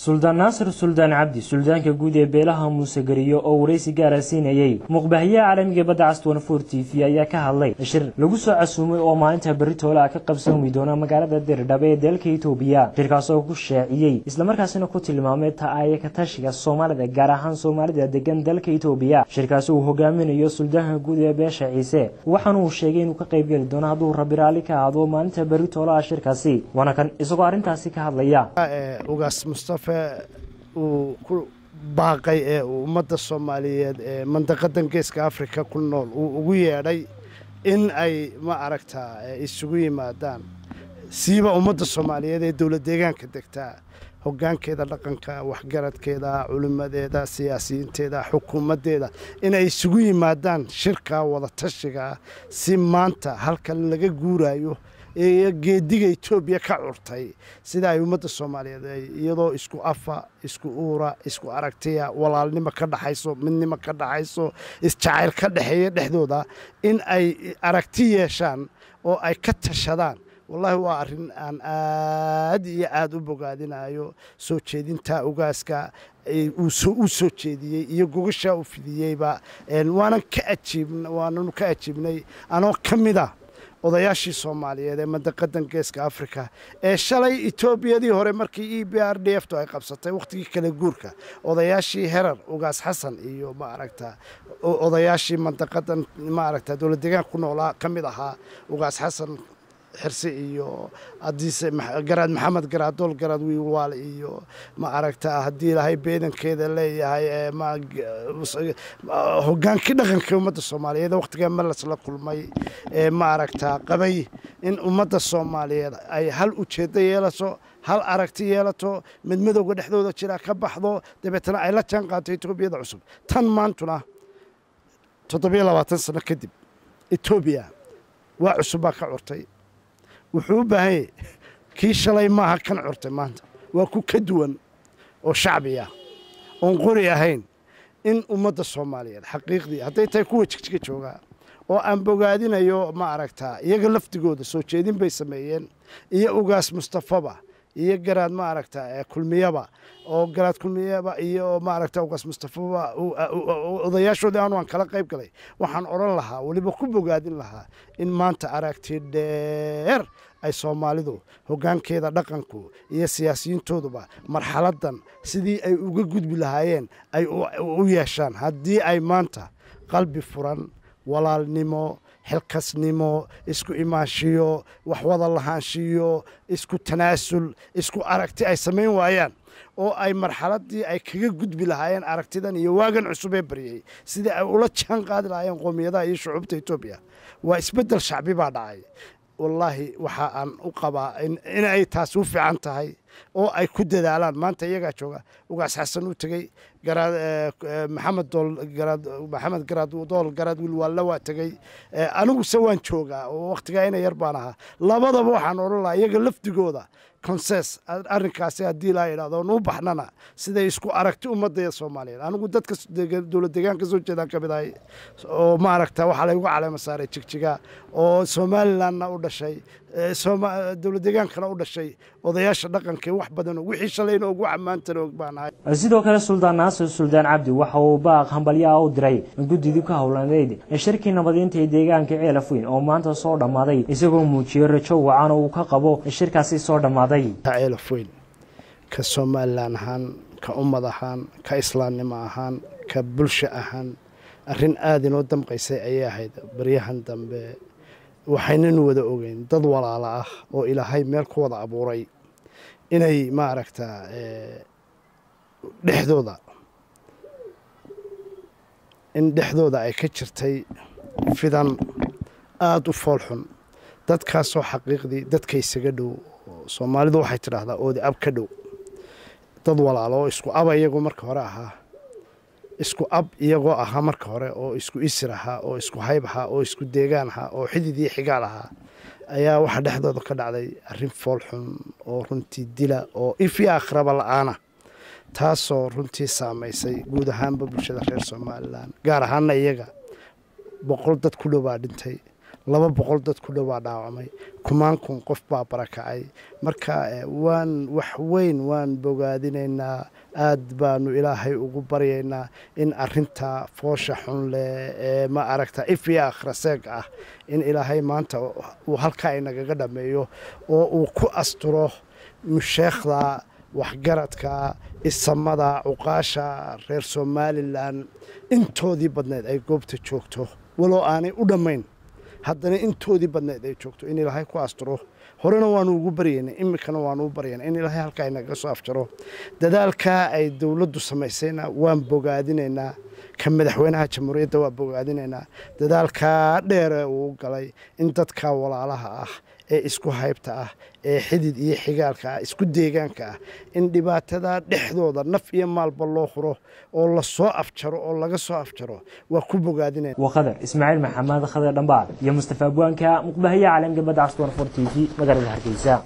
suldaan naasir suldaan cabdi suldaanka guud ee beelaha muuse gariyo oo waraysi gaara siinayey muqbahayaha caalamiga badda castan for t v ayaa ka hadlay shir lagu soo casuumay oo maalinta berri toolaa ka qabsoomi doona magaalada dirdhabe ee dalka itoobiya shirkaas oo ku shaaciyey islamarkaasina ku tilmaamay ta-aya ka tashiga soomaalida gaar ahaan soomaalida degan dalka itoobiya shirkaasi uu hogaaminayo suldaanka guud ee beesha ciise waxaana uu sheegay inuu ka qaybgeli doono hadduu rabi raalli ka ahaado maalinta berri toolaha shirkaasi waana kan isagoo arrintaasi ka hadlaya ugaas mustafe uu ku baaqay ee uu ummadda soomaaliyeed ee mandaqadan geeska afrika ku nool uu ugu yeedhay in ay ma aragtaa isugu yimaadaan siiba ummadda soomaaliyeed ee dowlad deegaanka degtaa hoggaankeeda dhaqanka waxgaradkeeda culimmadeeda siyaasiyiinteeda xukuumaddeeda inay isugu yimaadaan shirka wadatashiga si maanta halkan laga guurayo ee geediga etoobiya ka curtay sida ay ummadda soomaaliyeed iyadoo isku afa isku uura isku aragtiya walaalnimo ka dhaxayso midnimo ka dhaxayso isjacayl ka dhexeeya dhexdooda in ay aragti yeeshaan oo ay ka tashadaan wallaahi waa arrin aan aad iyo aada u bogaadinayo soo jeedinta ugaaska uu soo jeediyey iyo gogashaa u fidiyeyba waanan ka ajiib waananu ka ajiibnay anoo ka mid a odayaashii soomaaliyeed ee mandaqadan geeska afrika ee shalay etoobiyadii hore markii e b r d f tu ay qabsatay wakhtigii kala guurka odayaashii herar ugaas xasan iyo maaragta odayaashii mandaqadan maaragta dowlad deegaanka ku noolaa ka mid ahaa ugaas xasan xirse iyo hadiise garaad maxamed garaadool garaad wiilwaal iyo ma aragta haddii ilaahay beedankeeda leeyahay hogaankii dhaqanka ummadda soomaaliyeed wakhtigaa malas la kulmay ee ma aragtaa qabay in ummadda soomaaliyeed ay hal ujeeddo yeelato hal aragti yeelato mid midowga dhexdooda jira ka baxdo dabeetana ay la jaan qaato etoobiyada cusub tan maantuna toddobiyo labaatan sano kadib etoobiya waa cusub baa ka curtay wuxuu u baahanyay kii shalay maaha kan curtay maanta waa ku ka duwan oo shacbiya oon qori ahayn in ummadda soomaaliyeed xaqiiqdii hadday tahay kuwa jigjiga joogaa oo aan bogaadinayo ma aragtaa iyaga lafdigooda soo jeedin bay sameeyeen iyo ugaas mustafaba iyo garaad ma aragta kulmiyaba oo garaad kulmiyaba iyo ma aragta ugaas mustafaba odayaashoodii aanu aan kala qayb galay waxaan odhan lahaa weliba ku bogaadin lahaa in maanta aragti dheer ay soomaalidu hoggaankeeda dhaqanku iyo siyaasiyiintooduba marxaladan sidii ay uga gudbi lahaayeen ay u yeeshaan haddii ay maanta qalbi furan walaalnimo xilkasnimo isku imaanshiyo waxwada lahaanshiyo isku tanaasul isku aragti ay samayn waayaan oo ay marxaladii ay kaga gudbi lahaayeen aragtidan iyo waagan cusub ee baryay sidii ay ula jaan qaadi lahaayeen qoomiyadaha iyo shucuubta etoobiya waa isbeddel shacbi baa dhacay wallaahi waxa aan u qabaa inay taasi u fiican tahay oo ay ku dadaalaan maanta iyagaa jooga ugaas xasan u tegey maxamed maxamed garaad dool garaad wilwaalle waa tegey aniguse waan joogaa oo wakhtigaa ina yar baan ahaa labadaba waxaan odhan lahaa iyaga lafdigooda conses arrinkaasi haddii laa yidhahdo nuu baxnana siday isku aragti ummadda soomaaliyeed anigu dadka dowlad deegaan ka soo jeedaan ka mid ahay oo ma aragta waxaa laygu caleema saaray jigjiga oo somalilandna u dhashay dowlad deegaankana u dhashay odayaasha dhaqanka wax badan wixii shalayna og waxa maantana og baan ahay sidoo kale suldaan naasir suldaan cabdi waxa uu baaq hambalyaha u diray guddidii ka howlaneyd shirkii nabadiinta ee deegaanka ceelafweyn oo maanta soo dhammaaday isagoo muujiyey rajo wacan oo uu ka qabo shirkaasi soo dhammaaday ceelafweyn ka somalilan ahaan ka ummad ahaan ka islaamnimo ahaan ka bulsho ahaan arrin aada inoo damqaysay ayay ahayd baryahan dambe waxaynanu wada ogeyn dad walaala ah oo ilaahay meel ku wada abuuray inay ma aragtaa dhexdooda in dhexdooda ay ka jirtay fidan aada u foolxun dadkaasoo xaqiiqdii dadka isaga dhow soomaalidu waxay tidhaahdaa oodi ab ka dhow dad walaalo oo isku aba iyagoo marka hore ahaa isku ab iyagoo ahaa marka hore oo isku isir ahaa oo isku hayb ahaa oo isku deegaan ahaa oo xidid iyo xigaal ahaa ayaa waxaa dhexdooda ka dhacday arrin foolxun oo runtii dila oo ifyo akhraba la-aana taasoo runtii saamaysay guud ahaanba bulshada reer somalilan gaar ahaanna iyaga boqol dad ku dhow baa dhintay laba boqol dad ku dhowaa dhaawacmay kumaan kun qof baa barakacay marka waan wax weyn waan bogaadinaynaa aad baanu ilaahay ugu baryaynaa in arinta foosha xun leh ee ma aragta if iyo akhraseeg ah in ilaahay maanta uu halkaa inagaga dhameeyo oo uu ku asturo musheekhda waxgaradka isamada cuqaasha reer somalilan intoodii badneed ay goobta joogto waloo aanay u dhammayn haddana intoodii badneed ay joogto in ilaahay ku asturo horena waanu ugu baryaynay iminkana waanu u baryaynaa in ilaahay halkaa inaga soo afjaro dadaalkaa ay dowladdu samaysayna waan bogaadinaynaa ka madaxweynaha jamhuuriyadda waa bogaadinaynaa dadaalkaa dheere uu galay in dadka walaalaha ah ee isku haybta ah ee xidid iyo xigaalka ah isku deegaanka ah in dhibaatada dhexdooda naf iyo maalba loo huro oo lasoo afjaro oo laga soo afjaro waa ku bogaadinaya waa khadar ismaaciil maxamed khadar dhambaal iyo mustafa abwaanka muqbahaye caalamka badda caswan for t v magaalada hargeysa